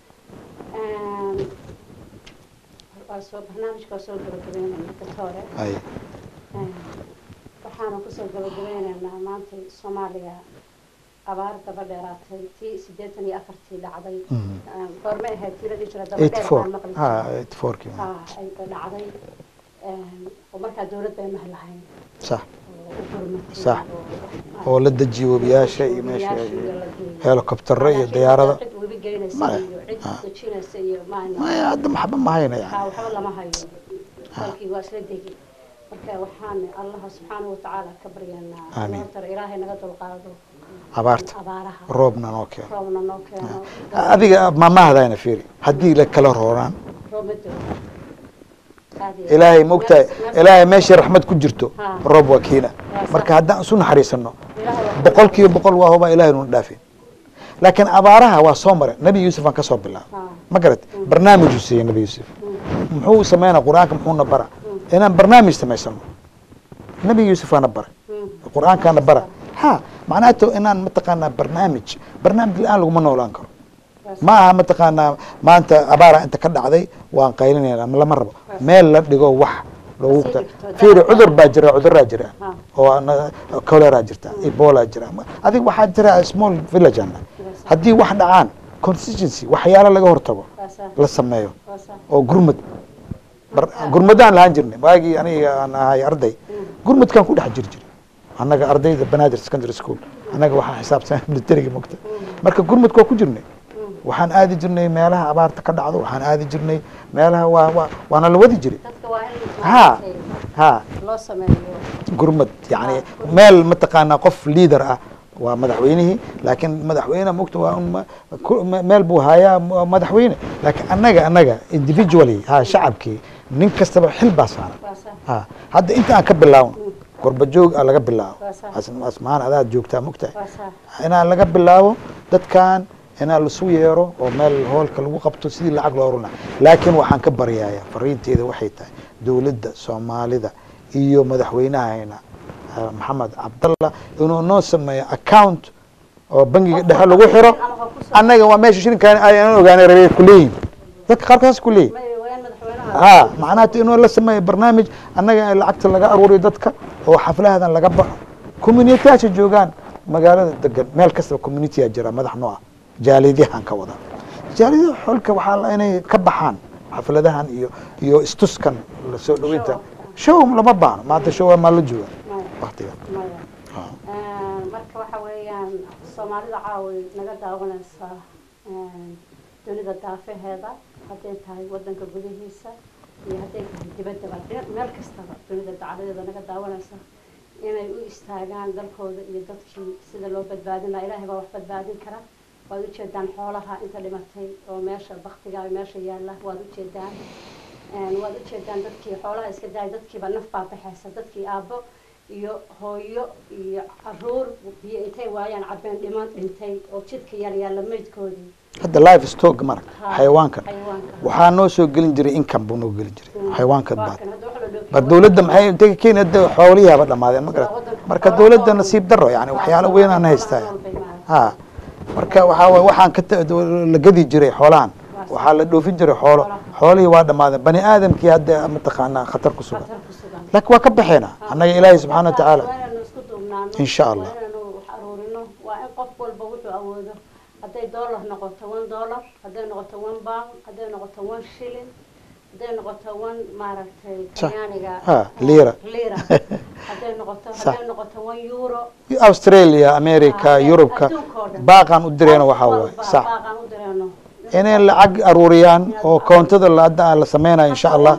Een, waa soo barnaamijka waa soo gabagabeynayna dadka hore ay Een, waxaana kusoo gabagabeynaynaa maanta soomaaliya abaar daba dheeraatay tii siddeetan iyo afartii dhacday Mhm. Een, goorme ahayd tii la dhihi jira daba eighty dheer four baan maqli ha jiray. eighty fourkii ha ay dhacday Een, oo markaa dowlad bay mahlahayn sax oo u gurmatay Sax. oo- oo la dejiyo webiyaasha iyo meesha webiyaasha iyo la geeyo. helicoptero iyo Laakiin diyaarada cid webi geynaysa Maya. iyo cid Ah. dejinaysa iyo maana maya hadda maxba ma hayna haa yani waxba lama hayo dalkii waa isla degi marka waxaan allaha subxaanahu watacaala ka baryanaa Amiin. horta ilaahay naga dulqaado abaarta abaaraha roobna noo keeno roobna noo keeno adiga maamahadayna fiiri haddii la kala rooraan roob ma doo Aad iyo aad. ilaahay mogtahay Neefs- neefs- ilaahay meeshii raxmad ku jirto Ha. roob waa kiina sax. marka haddaan isu naxariisano Ilaahay waa- boqol kiiba boqol waa hubaa ilahay nuna dhaafin laakiin abaaraha waa soo mare nebi yuusuf aan ka soo bilaabo Ha. ma garat barnaamijuu siiyey nebi yuusuf Mm. muxuu sameynaa qur-aanka muxuuna bara inaan barnaamij samaysano nebi yuusuf waana bara Mm. qur-aankaana bara ha macnaato inaan mataqaanaa barnaamij barnaamij la-aan laguma noolaan karo Waa sax. ma aha mataqaanaa maanta abaara inta ka dhacday waan qaylinayna ama lama rabo meel la dhigo wax loogu Sii ta dhigto, fiiri daawo. cudur baa jira cuduraa jira Ha. oo ana- cholera jirta ebola jira adig waxaa jira small village ana haddii wax dhacaan constituency waxyaalo laga hortago Waa sax. la sameeyo Waa sax. oo gurmud bar- gurmudaan lahaan jirnay waagii aniga aan ahay arday gurmudkaan ku dhex jiri jiray annaga ardayda banaadir secondary school annaga waxaa xisaabsan militariga mogta marka gurmudka waa ku jirnay waxaan aadi jirnay meelaha abaarta ka dhacdo waxaan aadi jirnay meelaha waa waa waana la wadi jiray dadka waa in ha maaragtay ha loo sameeyo gurmud yani meel mataqaanaa qof leader ah waa madaxweynihii laakiin madaxweyne mogta waa un ma- ku- me- meel buu hayaa m- madaxweyne laakiin annaga annaga individually ha shacabkii nin kastaba xil baa saaran waa sax. ha hadda inta aan ka bilaawno gorba joog aa laga bilaabo Waa sax. As- asmaan adaad joogtaa mogtahay waa sax. inaan laga bilaabo dadkan inaan lasu yeero oo meel hoolka lagu qabto sidii lacag loo uruna laakiin waxaan ka baryaaya fariinteeda waxay tahay dowladda soomaalida iyo madaxweynahayna eh, maxamed cabdallah inuu noo sameeyo account oo bangiga dhexe lagu xiro Ama ha ku soo- annaga waa meesha shirinkaan ayaan ogaanay rabay kuleeyihin dadka qaarkaas kuleeyihin May- waa in madaxweynaha ha macnaha inuu la sameeyo barnaamij annaga in lacagta laga aruuriyo dadka oo xaflahadan laga baxo communitiyaasha joogaan magaalada degan meel kastaba communitya jira madax noo ah jaalidyahan ka wada jaalidyaha xolka waxaa la inay ka baxaan xafladahan iyo iyo istuskan lasoo dhaweynta show lama baano maanta show maa la jooga Maya. waktiga maya Ha. Een, marka waxa weeyaan soomaalida caaway naga daawanaysaa een, dunida daafaheeda hadday tahay wadanka gudihiisa iyo hadday tahay dibaddaba meel kastaba dunida dacaladeeda naga daawanaysa inay u istaagaan dalkooda iyo dadkii sida loo badbaadin lahaa ilaahay baa wax badbaadin kara waad ujeedaan xoolaha inta dhimatay oo meesha baktiga meesha yaalla waad ujeedaan waad ujeedaan dadkii xoolaha iska daaya dadkiiba naf baa baxaysa dadkii aabbo iyo hooyo iyo caruur biyo intay waayaan cabeen dhiman dhintay oo jidka yaalyaalla meydkoodii hadda life stock marag xayawaankan waxaa noo soo gelin jiray income buu noo gelin jiray xayawaankan baad bar dawladda maxay intay kenya de xoolihiaba dhamaadeen ma garat marka dawladda nasiib daro yani waxyaalo weyn aan haystaa ha marka waxaa waye waxaan ka la gadi jiray xoolahan waxaa la dhoofin jiray xoolo xoolihii waa dhamaadeen bani aadamkii hadda mataqaanaa khatar ku sugan laakiin waa ka baxeena annaga ilaahay subxaana wa tacaala insha allah waa in qof walba wuxuu awoodo hadday dollar noqoto one dollar hadday noqoto one pound hadday noqoto one shilling hadday noqoto one maaragtay talyaaniga lira lira hadday noqoto hadday noqoto one euro australia america yurubka baaqaan u direeno waxaa waaye sax baaqaan u direeno inay lacag aruuriyaan oo koontada hadda la sameynayo insha allah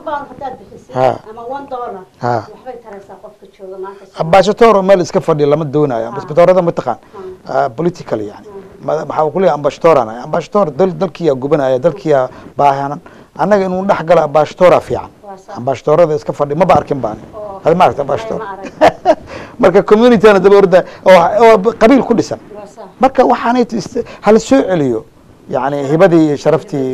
ambashator meel iska fadhiya lama doonayo ambashatorada mataqaan political yani maxaa ku leeyahay ambashatoraan ambashator dal dalkiyaa gubanaya dalkiyaa baahanan annaga inuu dhex galo ambashatora fiican ambashatorada iska fadhi maba arkin baani hada ma aragta ambashator marka communityna daba orda oo qabiil ku dhisan marka waxaanay hala soo celiyo yani hibadii iyo sharaftii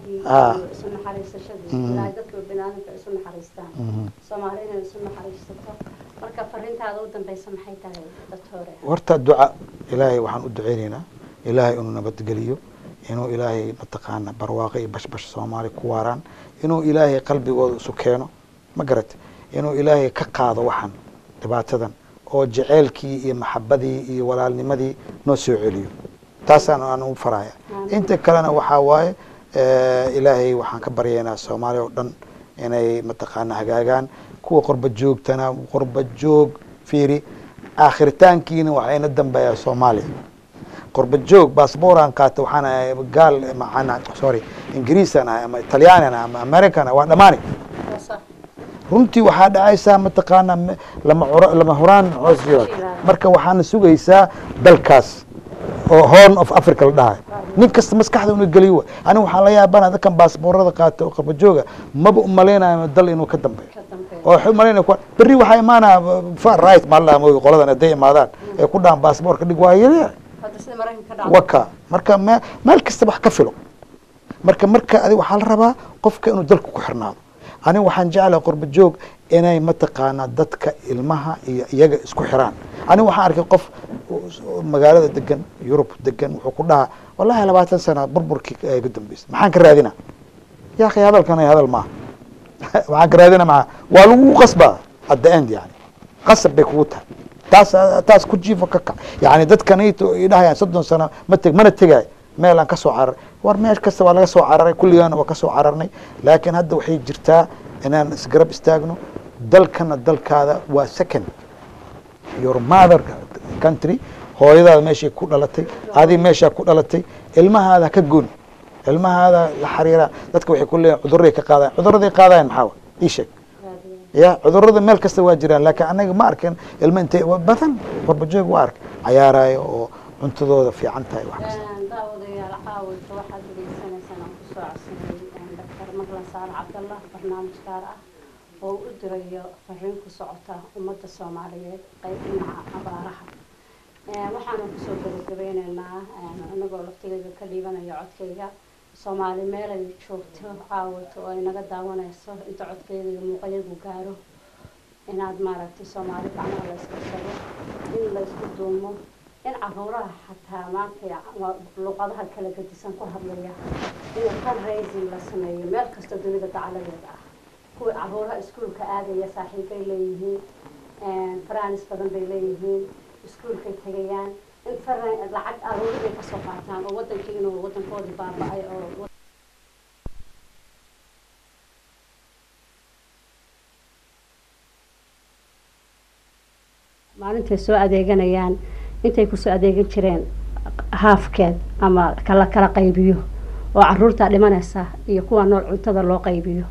ilaahay dadka biniaadamka isu naxariistaan soomaali inay isu naxariisato marka fariintaada u dambeysa maxay tahay doctore horta duca ilaahay waxaan u duceyneynaa ilaahay inuu nabadgeliyo inuu ilaahay mataqaana barwaaqo iyo bashbash soomaali ku waaraan inuu ilaahay qalbigooda isu keeno ma garate inuu ilaahay ka qaado waxan dhibaatadan oo jaceylkii iyo maxabadii iyo walaalnimadii noo soo celiyo taasaan aan u faraya inta kalena waxaa waaye ilaahay waxaan ka baryaynaa soomaaliya oo dhan inay mataqaana hagaagaan kuwa qorba joogtana qorba joog fiiri aakhiritaankiina waxayna dambeeyaa soomaaliya qorba joog baasbooraan qaata waxaan ahay gaal macana sorry ingiriisaan ahay ama italyaanian ahay ama american ahay waa dhamaani runtii waxaa dhacaysaa mataqaana lama lama huraan hoos marka waxaana sugaysaa dalkaas oo horn of africa la dhahay nin kasta maskaxda inu geliyo wa aniga waxaan la yaabana dadkan baasboorada qaata oo qabajooga maba umalaynayo dal inuu ka dambeeyo oo waxay umalaynaya kuwa berri waxaa imaanaya far right maa la moogi qoladan hadday imaadaan ee ku dhahan baasboorka dhig waa yaryar waka marka me meel kasta wax ka filo marka marka adi waxaa la rabaa qofka inuu dalka ku xirnaado aniga waxaan jeclahay qurba joog inay mataqaanaa dadka ilmaha iyo iyaga isku xiraan aniga waxaan arkay qof magaalada degan yurub degan wuxuu ku dhahaa wallahi labaatan sana burburkii ga dambeysay maxaan ka raadina ya akhi hadalkan hadal maaha waxaan ka raadina maa waa lagu qasbaa at the end yani qasab bay kugu tahay taas taas ku jiifo ka kac yani dadkanayto idhahayaan soddon sano ma teg mana tegaay meel aan kasoo cararay war meel kasta waa laga soo cararay kulligaana waa kasoo cararnay laakiin hadda waxay jirtaa inaan isgarab istaagno dalkana dalkaada waa second your mother country hooyadaada meeshay ku dhalatay adi meeshaa ku dhalatay ilmahaada ka goon ilmahaada la xariira dadka waxay ku leeyihin cudurray ka qaadayan cudurraday qaadayan maxaa wa ii sheeg ya cudurrada meel kasta waa jiraan laakiin anaga ma arkin ilma intay badan warbajoog waa ark cayaarayo oo cuntadooda fiican tahay wax kasta daawadayaal caawinta waxaad dhegeysanaysaan aan kusoo codsanay doctor marlan saale cabdallah barnaamij gaar ah oo u dirayo fariin ku socota ummadda soomaaliyeed qayb dhinaca abaaraha waxaanu kusoo gabagabeyneynaa anagoo laftigeeda ka dhiibanayo codkayga soomaali meelay joogto caawato oo ay naga daawanayso inta codkayga iyo muuqayagu gaaro inaad maaragtay soomaali gacmaha la iska shago in la isku duumo in caruuraha xataa maanta luqadaha kala gadisan ku hadlaya in fundraising la sameeyo meel kasta dunida dacaladeeda ah kuwa caruuraha iskuulka aadaya saaxiibbay leeyihiin faraanis badan bay leeyihiin iskuulkay tegayaan in lacag aruuribay kasoo qaataan oo wadankii inuu wadankoodii baaba-ay oo maalintay soo adeeganayaan intay kusoo adeegan jireen haafkeed ama kala kala qaybiyo oo caruurtaa dhimanaysa iyo kuwa nool cuntada loo qaybiyo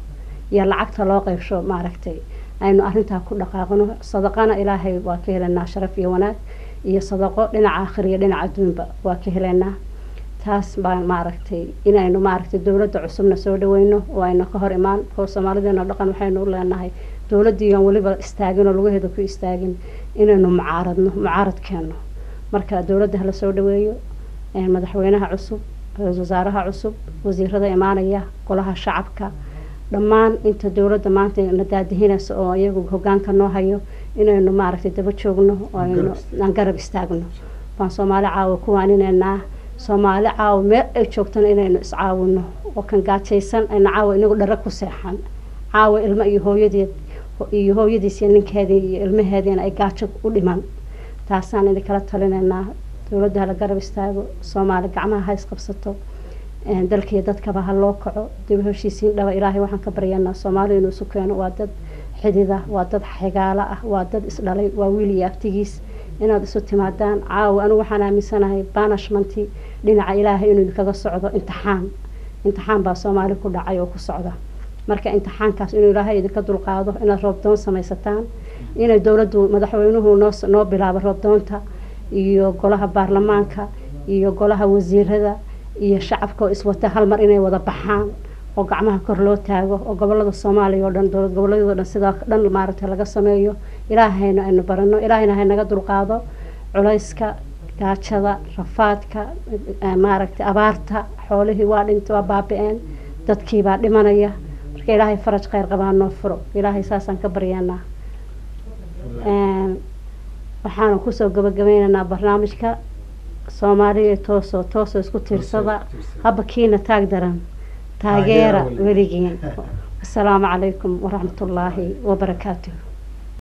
iyo lacagta loo qeybsho maaragtay aynu arrintaa ku dhaqaaqno sadaqana ilaahay waa ka helaynaa sharaf iyo wanaag iyo sadaqo dhinaca aakhir iyo dhinaca adduunba waa ka helaynaa taas baan maaragtay inaynu maaragtay dowladda cusubna soo dhaweyno oo ayna ka hor imaan oo soomaalideena dhaqan waxaynu u leenahay dowladdii aan weliba istaagin oo lugaheeda ku istaagin inaynu mucaaradno mucaarad keenno marka dowladda hala soo dhaweeyo madaxweynaha cusub ra-iisul wasaaraha cusub wasiirada imaanaya golaha shacabka dhammaan inta dowladda maanta na daadihinaysa oo iyagu hogaanka noo hayo inaynu maaragtay daba joogno oo aynu aan garab istaagno baan soomaali caawa ku waaninaynaa soomaali caawa meel ay joogtana inaynu iscaawino oo kan gaajaysan ayna caawa inagu dhara ku seexan caawa ilmo iyo hooyadeed iyo hooyadiis iyo ninkeedii iyo ilmaheediina ay gaajo u dhiman taasaan idinkala talinaynaa dowladda hala garab istaago soomaali gacmaha ha isqabsato dalkiiyo dadkaba ha loo kaco dib heshiisiin dhaba ilaahay waxaan ka baryanaa soomaali inuu isu keeno waa dad xidida waa dad xigaalo ah waa dad isdhalay waa wiil iyo aftigiis inaad isu timaadaan caawa anigu waxaan aaminsanahay banishmentii dhinaca ilaahay inuu idinkaga socdo imtixaan imtixaan baa soomaali ku dhacay oo ku socda marka imtixaankaas inuu ilaahay idinka dulqaado inaad roobdoon samaysataan inay dowladdu madaxweynuhu noo noo bilaabo roobdoonta iyo golaha baarlamaanka iyo golaha wasiirada iyo shacabka oo iswata hal mar inay wada baxaan oo gacmaha kor loo taago oo gobolada soomaaliya oo dhan dowlad goboleedyadoo dhan sidaa dhan maaragtay laga sameeyo ilaahayna aynu barano ilaahayna haynaga dulqaado culayska gaajada rafaadka maaragtay abaarta xoolihii waa dhinta waa baabi-een dadkiibaa dhimanaya marka ilaahay faraj kheyr qabaa noo furo ilaahay saasaan ka baryaanaa waxaanu kusoo gabagabeynaynaa barnaamijka soomaaliya toosoo toosoo isku tiirsada haba kiina taag daran taageera weligiin asalaamu calaykum waraxmat ullaahi wabarakaatuh